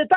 ትዝታ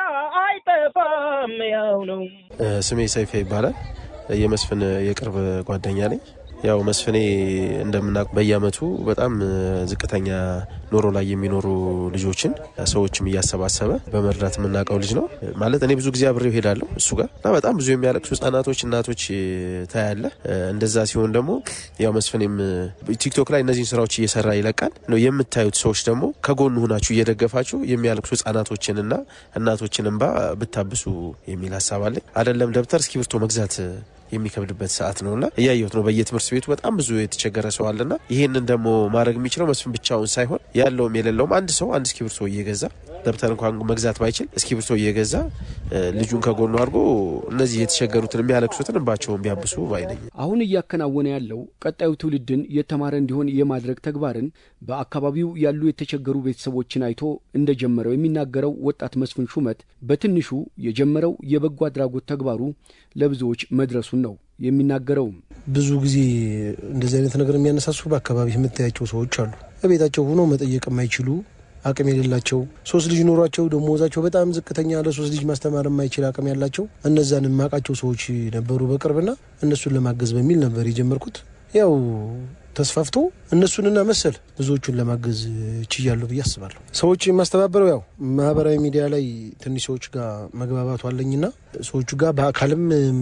አይጠፋም ያው ነው። ስሜ ሰይፌ ይባላል። የመስፍን የቅርብ ጓደኛ ነኝ። ያው መስፍኔ እንደምናውቅ በየአመቱ በጣም ዝቅተኛ ኑሮ ላይ የሚኖሩ ልጆችን ሰዎችም እያሰባሰበ በመርዳት የምናውቀው ልጅ ነው። ማለት እኔ ብዙ ጊዜ አብሬው ሄዳለሁ እሱ ጋር እና በጣም ብዙ የሚያለቅሱ ህጻናቶች፣ እናቶች ታያለ። እንደዛ ሲሆን ደግሞ ያው መስፍኔም ቲክቶክ ላይ እነዚህን ስራዎች እየሰራ ይለቃል ነው የምታዩት ሰዎች ደግሞ ከጎኑ ሁናችሁ እየደገፋችሁ የሚያለቅሱ ህጻናቶችንና እናቶችን እንባ ብታብሱ የሚል ሀሳብ አለኝ። አይደለም ደብተር እስክሪብቶ መግዛት የሚከብድበት ሰዓት ነውና እያየሁት ነው። በየትምህርት ቤቱ በጣም ብዙ የተቸገረ ሰው አለና ይህንን ደግሞ ማድረግ የሚችለው መስፍን ብቻውን ሳይሆን ያለውም የሌለውም አንድ ሰው አንድ እስክሪብቶ እየገዛ ደብተር እንኳን መግዛት ባይችል እስክሪብቶ እየገዛ ልጁን ከጎኑ አድርጎ እነዚህ የተቸገሩትን የሚያለቅሱትን እንባቸውን ቢያብሱ ባይነኝ። አሁን እያከናወነ ያለው ቀጣዩ ትውልድን የተማረ እንዲሆን የማድረግ ተግባርን በአካባቢው ያሉ የተቸገሩ ቤተሰቦችን አይቶ እንደጀመረው የሚናገረው ወጣት መስፍን ሹመት በትንሹ የጀመረው የበጎ አድራጎት ተግባሩ ለብዙዎች መድረሱን ነው የሚናገረውም። ብዙ ጊዜ እንደዚህ አይነት ነገር የሚያነሳሱ በአካባቢ የምታያቸው ሰዎች አሉ። በቤታቸው ሆኖ መጠየቅ የማይችሉ አቅም የሌላቸው ሶስት ልጅ ኖሯቸው ደሞዛቸው በጣም ዝቅተኛ ለሶስት ልጅ ማስተማር የማይችል አቅም ያላቸው እነዛን የማውቃቸው ሰዎች ነበሩ በቅርብና እነሱን ለማገዝ በሚል ነበር የጀመርኩት። ያው ተስፋፍቶ እነሱንና መሰል ብዙዎቹን ለማገዝ ችያለሁ ብዬ አስባለሁ። ሰዎች የማስተባበረው ያው ማህበራዊ ሚዲያ ላይ ትንሽ ሰዎች ጋር መግባባቱ አለኝና ሰዎቹ ጋር በአካልም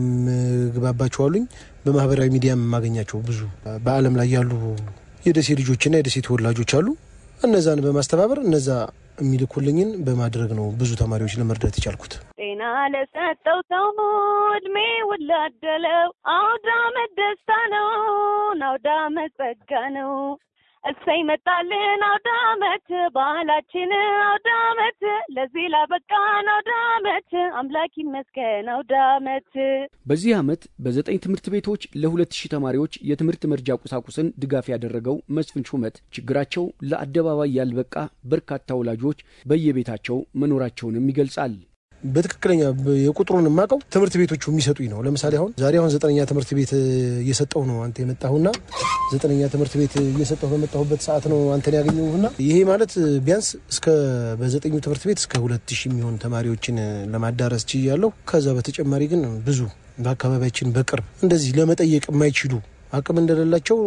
ምግባባቸው አሉኝ። በማህበራዊ ሚዲያ የማገኛቸው ብዙ በዓለም ላይ ያሉ የደሴ ልጆችና የደሴ ተወላጆች አሉ። እነዛን በማስተባበር እነዛ የሚልኩልኝን በማድረግ ነው ብዙ ተማሪዎች ለመርዳት የቻልኩት። ጤና ለሰጠው ሰው እድሜ ውላደለው አውደ ዓመት ደስታ ነው፣ አውደ ዓመት ጸጋ ነው። እሰይ መጣልን አውደ ዓመት ባህላችን አውደ ዓመት ለዚህ ላበቃን አውደ ዓመት አምላክ ይመስገን አውደ ዓመት። በዚህ ዓመት በዘጠኝ ትምህርት ቤቶች ለሁለት ሺህ ተማሪዎች የትምህርት መርጃ ቁሳቁስን ድጋፍ ያደረገው መስፍን ሹመት ችግራቸው ለአደባባይ ያልበቃ በርካታ ወላጆች በየቤታቸው መኖራቸውንም ይገልጻል። በትክክለኛ የቁጥሩን የማውቀው ትምህርት ቤቶቹ የሚሰጡኝ ነው። ለምሳሌ አሁን ዛሬ አሁን ዘጠነኛ ትምህርት ቤት እየሰጠው ነው አንተ የመጣሁና ዘጠነኛ ትምህርት ቤት እየሰጠሁ በመጣሁበት ሰዓት ነው አንተን ያገኘሁና ይሄ ማለት ቢያንስ እስከ በዘጠኙ ትምህርት ቤት እስከ ሁለት ሺህ የሚሆን ተማሪዎችን ለማዳረስ ችያለሁ። ከዛ በተጨማሪ ግን ብዙ በአካባቢያችን በቅርብ እንደዚህ ለመጠየቅ የማይችሉ አቅም እንደሌላቸው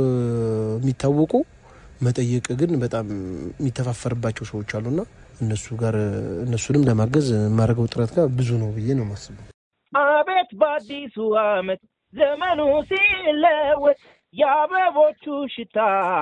የሚታወቁ መጠየቅ ግን በጣም የሚተፋፈርባቸው ሰዎች አሉና እነሱ ጋር እነሱንም ለማገዝ የማደርገው ጥረት ጋር ብዙ ነው ብዬ ነው የማስበው። አቤት በአዲሱ ዓመት ዘመኑ ሲለወጥ የአበቦቹ ሽታ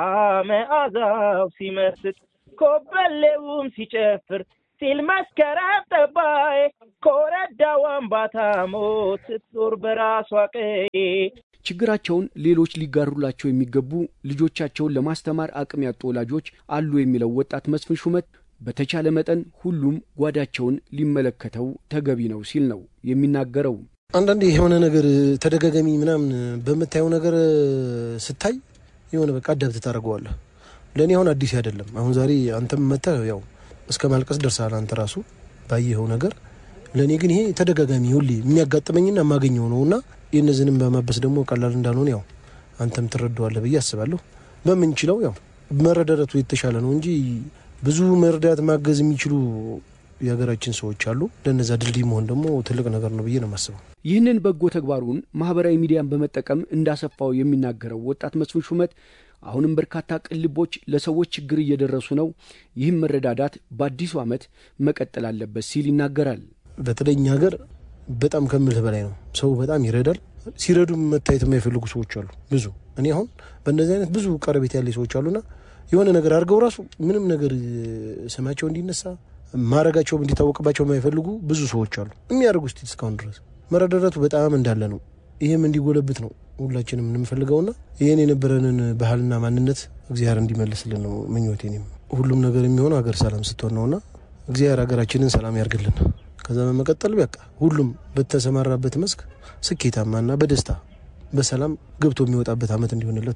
መዓዛው ሲመስጥ ኮበሌውም ሲጨፍር ሲል መስከረም ጠባይ ኮረዳው አምባታ ሞት ስትዞር በራሷ ቀዬ ችግራቸውን ሌሎች ሊጋሩላቸው የሚገቡ ልጆቻቸውን ለማስተማር አቅም ያጡ ወላጆች አሉ የሚለው ወጣት መስፍን ሹመት በተቻለ መጠን ሁሉም ጓዳቸውን ሊመለከተው ተገቢ ነው ሲል ነው የሚናገረው። አንዳንዴ የሆነ ነገር ተደጋጋሚ ምናምን በምታየው ነገር ስታይ የሆነ በቃ አዳብት ታደርገዋለህ። ለእኔ አሁን አዲስ አይደለም። አሁን ዛሬ አንተም መተህ ያው እስከ ማልቀስ ደርሰሃል አንተ ራሱ ባየኸው ነገር። ለእኔ ግን ይሄ ተደጋጋሚ ሁሌ የሚያጋጥመኝና የማገኘው ነው እና የእነዚህንም በማበስ ደግሞ ቀላል እንዳልሆነ ያው አንተም ትረዳዋለህ ብዬ አስባለሁ። በምንችለው ያው መረዳዳቱ የተሻለ ነው እንጂ ብዙ መርዳት ማገዝ የሚችሉ የሀገራችን ሰዎች አሉ። ለነዛ ድልድይ መሆን ደግሞ ትልቅ ነገር ነው ብዬ ነው የማስበው። ይህንን በጎ ተግባሩን ማህበራዊ ሚዲያን በመጠቀም እንዳሰፋው የሚናገረው ወጣት መስፍን ሹመት አሁንም በርካታ ቅልቦች ለሰዎች ችግር እየደረሱ ነው፣ ይህም መረዳዳት በአዲሱ ዓመት መቀጠል አለበት ሲል ይናገራል። በተለይ እኛ ሀገር በጣም ከምልህ በላይ ነው። ሰው በጣም ይረዳል። ሲረዱ መታየት የማይፈልጉ ሰዎች አሉ ብዙ። እኔ አሁን በእነዚህ አይነት ብዙ ቀረቤት ያለ ሰዎች አሉና የሆነ ነገር አድርገው ራሱ ምንም ነገር ስማቸው እንዲነሳ ማድረጋቸውም እንዲታወቅባቸው የማይፈልጉ ብዙ ሰዎች አሉ። የሚያደርጉ ስቲል እስካሁን ድረስ መረዳዳቱ በጣም እንዳለ ነው። ይህም እንዲጎለብት ነው ሁላችንም የምንፈልገውና ይህን የነበረንን ባህልና ማንነት እግዚአብሔር እንዲመልስልን ነው ምኞቴ። እኔም ሁሉም ነገር የሚሆነው ሀገር ሰላም ስትሆን ነውና እግዚአብሔር ሀገራችንን ሰላም ያርግልን። ከዛ በመቀጠል በቃ ሁሉም በተሰማራበት መስክ ስኬታማና በደስታ በሰላም ገብቶ የሚወጣበት ዓመት እንዲሆንለት